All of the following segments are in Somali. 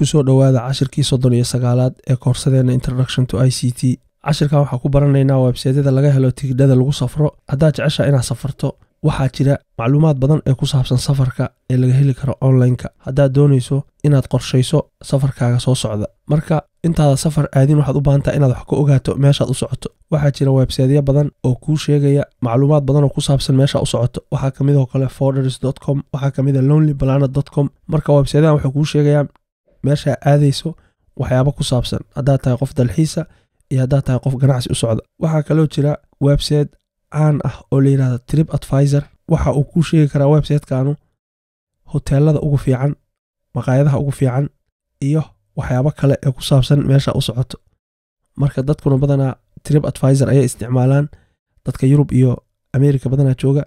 kusoo dhowaada cashirkii soddon iyo sagaalaad ee koorsadeenna introduction to i c t cashirkan waxaa ku baranaynaa websaydyada laga helo tigidhada lagu safro haddaad jeceshaa inaad safarto waxaa jira macluumaad badan ee ku saabsan safarka ee laga heli karo onlineka haddaad doonayso inaad qorshayso safarkaaga soo socda marka intaada safar aadin waxaad u baahantaha inaad wax ka ogaato meeshaad u socoto waxaa jira websaydyo badan oo kuu sheegaya macluumaad badan oo ku saabsan meesha u socoto waxaa kamid oo kale forders com waxaa kamid a lonely planet com marka websaydadan waxay kuu sheegayaan meeshaa aadayso waxyaabo ku saabsan haddaad tahay qof dalxiisa iyo haddaad tahay qof ganacsi u socda waxaa kaloo jira website caan ah oo la yidhahdo trip advisor waxa uu kuu sheegi karaa websitekaanu hoteelada ugu fiican maqaayadaha ugu fiican iyo waxyaabo kale ee ku saabsan meesha u socoto marka dadkuna badanaa trip advisor ayay isticmaalaan dadka yurub iyo america badanaa jooga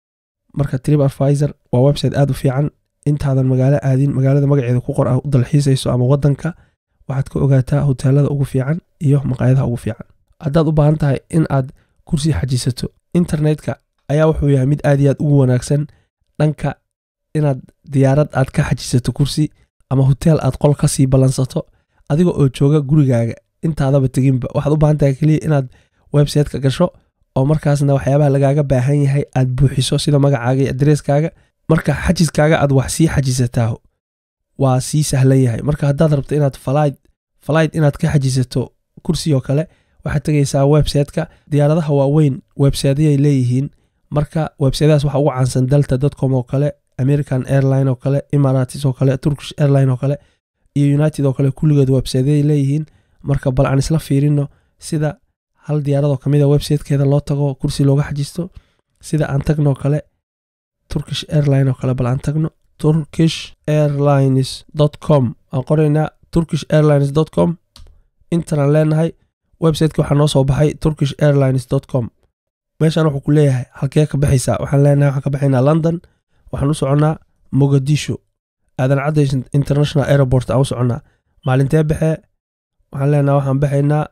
marka trip advisor waa website aad u fiican intaadan magaalo aadin magaalada magaceeda ku qor ah u dalxiisayso ama wadanka waxaad ka ogaataa hoteelada ugu fiican iyo maqaayadaha ugu fiican haddaad u baahan tahay in aad kursi xajisato internetka ayaa wuxuu yahay mid aad iyo aad ugu wanaagsan dhanka inaad diyaarad aad ka xajisato kursi ama hoteel aad qol ka sii ballansato adiga oo jooga gurigaaga intaadaba teginba waxaad u baahan tahay keliya inaad websiteka gasho oo markaasna waxyaabaha lagaaga baahan yahay aad buuxiso sida magacaaga iyo adreeskaaga marka xajiskaaga aad wax sii xajisataaho waa sii sahlan yahay marka haddaad rabto inaad falaid falaid inaad ka xajisato kursi oo kale waxaad tegaysaa websiteka diyaaradaha waaweyn websiteyay leeyihiin marka websitadaas waxa ugu caansan delta dotcom oo kale american airline oo kale imaratis oo kale turkish airline oo kale iyo united oo kale kulligood websiteyay leeyihiin marka bal aan isla fiirino sida hal diyaaradoo kamid a websitekeeda loo tago kursi looga xajisto sida aan tagno kale turkish airline oo kale bal aan tagno turkish airlines com aan qoraynaa turkish airlines com intanaan leenahay websiteki waxaa noo soo baxay turkish airlines com meeshaan wuxuu ku leeyahay halkee ka baxaysaa waxaan leenahay waxaan ka baxaynaa london waxaan u soconnaa mogadisho aadan cadda international airport aan u soconnaa maalintee baxee waxaan leenahay waxaan baxaynaa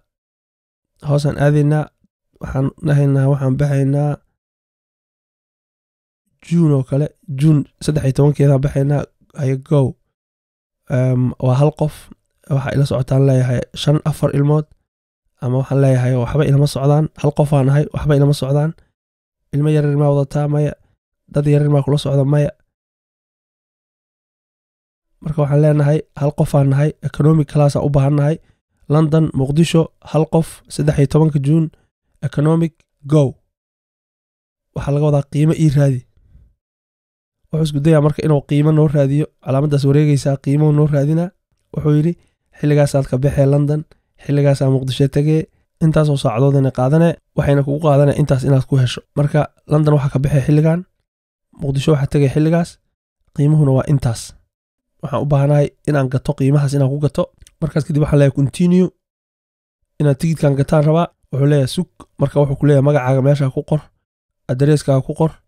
hoosaan aadaynaa waxaan dhahaynaa waxaan baxaynaa juun oo kale juun saddex iyo tobankeedaan baxaynaa hayagow waa hal qof waxaa ila socotaan leeyahay shan afar ilmood ama waxaan leeyahay waxba ilama socdaan hal qofaan ahay waxba ilama socdaan ilmo yaryar maa wadataa maya dad yaryar maa kula socda maya marka waxaan leenahay hal qofaan nahay economic classaan u baahannahay london muqdisho hal qof saddex iyo tobanka juun economic go waxaa laga wadaa qiimo ii raadi wuxuu isku dayaa marka inuu qiimo noo raadiyo calaamaddaas wareegaysaa qiimuhu noo raadinaa wuxuu yidhi xilligaasaad ka baxee london xilligaasaa muqdisho tegee intaasoo saacadoodana qaadane waxayna kugu qaadane intaas inaad ku hesho marka london waxaa ka baxee xilligan muqdisho waxaa tegay xilligaas qiimuhuna waa intaas waxaan u baahanahay inaan gato qiimahaas inaan ku gato markaas kadib waxaan leeyahay continue inaad tigidkan gataan rabaa wuxuu leeyahay sug marka wuxuu ku leeyahay magacaaga meeshaa ku qor adreeskaaga ku qor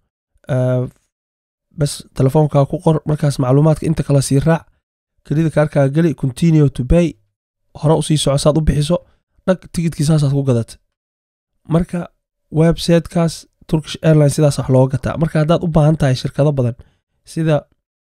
bes telefoonkaa ku qor markaas macluumaadka inta kale sii raac kelida kaarkaaga geli continue to bay hore usii soco saad u bixiso dhag tigidkii saasaad ku gadata marka websitekaas turkish airline sidaas wax looga gataa marka haddaad u baahan tahay shirkado badan sida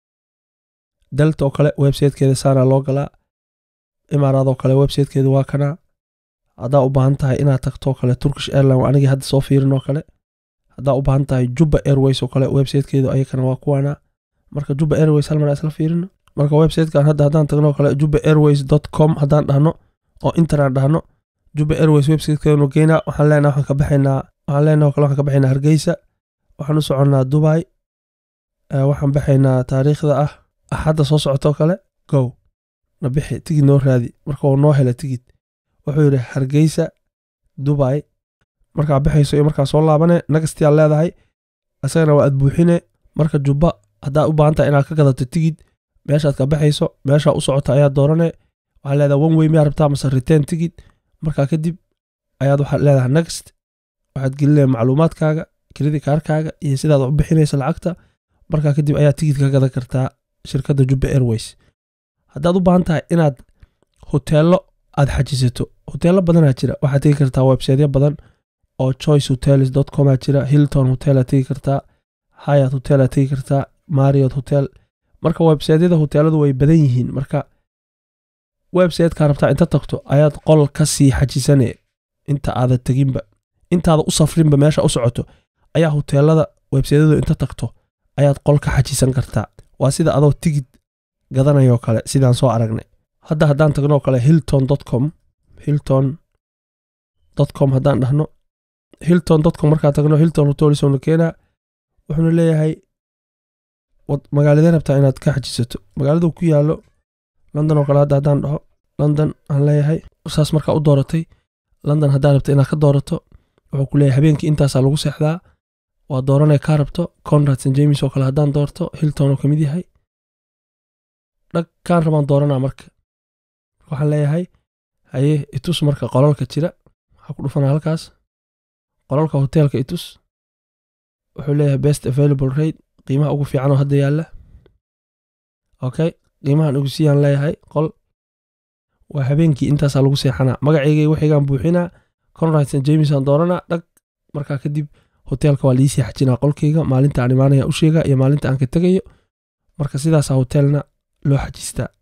delta oo kale websitekeeda saana loo galaa imaaraad oo kale websitekeeda waa kanaa haddaa u baahan tahay inaad tagto kale turkish airline waa anigii hadda soo fiirin oo kale haddaa u baahan tahay jubba airways oo kale websitekeedu ayakana waa kuwaana marka jubba airways hal mar isla fiirino marka websitekan hadda haddaan tagno kale jubba airways com haddaan dhahno oo interaan dhahno jubba airways websitekeedunu geynaa waxaan leenaha waxaan ka baxaynaa waxaan leenaha kale waxaan ka baxaynaa hargeysa waxaan u soconnaa dubai waxaan baxaynaa taariikhda ah axadda soo socotoo kale go na bixi tigid noo raadi marka uu noo hela tigid wuxuu yidhi hargeysa dubai markaa baxayso iyo markaa soo laabane nagastiyaa leedahay isagana waa aad buuxine marka jubba haddaad u baahan tahay inaad ka gadato tigid meeshaad ka baxayso meeshaa u socota ayaa doorane waxaa leedahay one way miyaa rabtaa mase return tigid markaa kadib ayaad waxaad leedahay next waxaad gelinaya macluumaadkaaga kelidii kaarkaaga iyo sidaad u bixinaysa lacagta markaa kadib ayaa tigid ka gadan kartaa shirkadda jubba airways haddaad u baahan tahay inaad hoteello aad xajisato hoteello badanaa jira waxaad tegi kartaa websiteyo badan oo choice hotels com aa jira hilton hotel aad tegi kartaa hayat hotel aad tegi kartaa mariot hotel marka websiteyada hoteeladu way badan yihiin marka websitekaa rabtaa inta tagto ayaad qol ka sii xajisane inta aada teginba intaada u safrinba meesha u socoto ayaa hoteelada websaytyadu inta tagto ayaad qol ka xajisan kartaa waa sida adoo tigid gadanayoo kale sidaan soo aragnay hadda haddaan tagnoo kale hilton com hilton com haddaan dhahno hilton com markaan tagno hilton hotelisona keenaa wuxuuna leeyahay magaaladee rabtaa inaad ka xajisato magaaladu ku yaallo london oo kale hadda haddaan dhaho london aan leeyahay saas markaa u dooratay london haddaa rabta inaad ka doorato wuxuu ku leeyahay habeenkii intaasaa lagu seexdaa waa dooranay kaa rabto conrad st james oo kale haddaan doorto hilton oo ka mid yahay dhag kaan rabaan dooranaa marka waxaan leeyahay haye itus marka qolalka jira waxaa ku dhufanaa halkaas qolalka hoteelka itus wuxuu leeyahay best available rate qiimaha ugu fiican oo hadda yaalla okay qiimahan ugu siiyaan leeyahay qol waa habeenkii intaasaa lagu seexanaa magaceygay wixigaan buuxinaa conrad st james aan dooranaa dhag markaa kadib hoteelka waa liisii xajinaa qolkayga maalinta aan imaanaya u sheegaa iyo maalinta aan ka tegayo marka sidaasaa hoteelna loo xajistaa